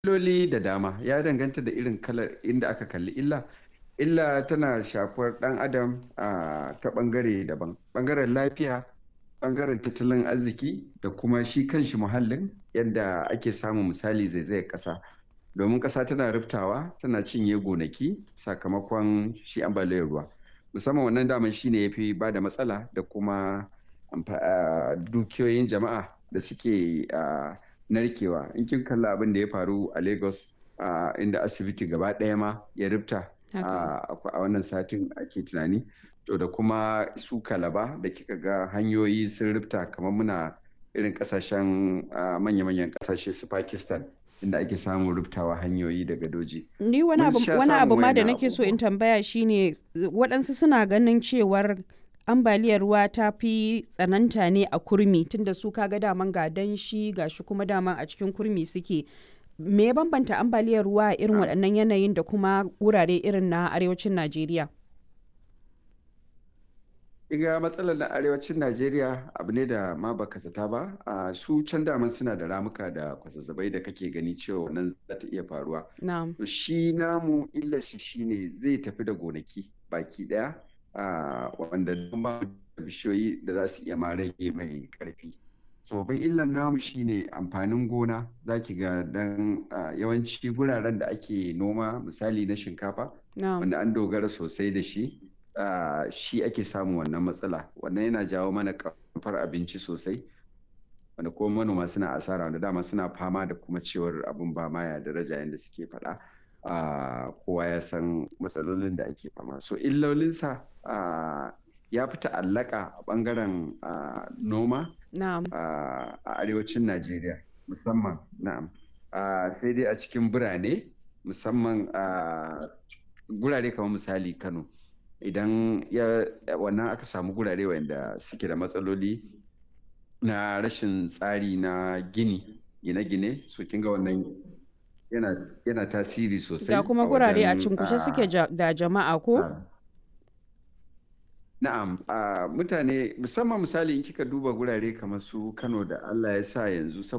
illoli da dama ya danganta da irin kalar inda aka kalli illa illa tana shafar ɗan adam a ta ɓangare daban ɓangaren lafiya ɓangaren tattalin arziki da kuma shi kanshi muhallin yadda ake samun misali zaizayar ƙasa domin ƙasa tana riftawa tana cinye gonaki sakamakon shi ambaliyar ruwa musamman wannan daman shine ya fi ba da matsala da kuma dukiyoyin jama'a da suke narkewa in kin kalla abin da ya faru a lagos inda asibiti gaba ɗaya ma ya rifta a wannan satin ake tunani to da kuma su kalaba da kika ga hanyoyi sun rifta kamar muna irin kasashen manya-manyan kasashe su pakistan inda ake samun rubtawa hanyoyi daga doji. Ni wani abu ma da nake so in tambaya shine waɗansu suna ganin cewar ambaliyar ruwa ta fi tsananta ne a kurmi tunda su kaga daman ga danshi ga shi kuma daman a cikin kurmi suke. Me ya bambanta ambaliyar ruwa a irin waɗannan yanayin da kuma wurare irin na arewacin Najeriya? Iga matsalar na arewacin Najeriya abu ne da ma baka zata ba, a su can daman suna da ramuka da kwazazzabai da kake gani cewa nan za ta iya faruwa. To shi namu illa shi shine zai tafi da gonaki baki daya wanda ba bishiyoyi da za su iya ma rage mai karfi. Tsofaffin illan namu shine amfanin gona za ki ga dan yawanci guraren da ake noma misali na shinkafa wanda an dogara sosai da shi. Uh, shi ake samun wannan matsala wannan yana jawo mana kamfar abinci sosai wanda kuma manoma suna asara wanda dama suna fama da kuma cewar abin ba ma ya daraja yadda suke faɗa uh, kowa ya san matsalolin da ake fama so illolinsa uh, ya fi ta'allaka a ɓangaren noma a arewacin najeriya musamman na'am sai dai a cikin birane musamman gurare kamar misali kano idan ya wannan aka samu gurare wanda suke da matsaloli na rashin tsari na gini gine-gine so kinga wannan yana, yana tasiri sosai da kuma gurare a cinkushe suke da jama'a ko na'am mutane musamman misali in kika duba gurare kamar su kano da allah ya sa yanzu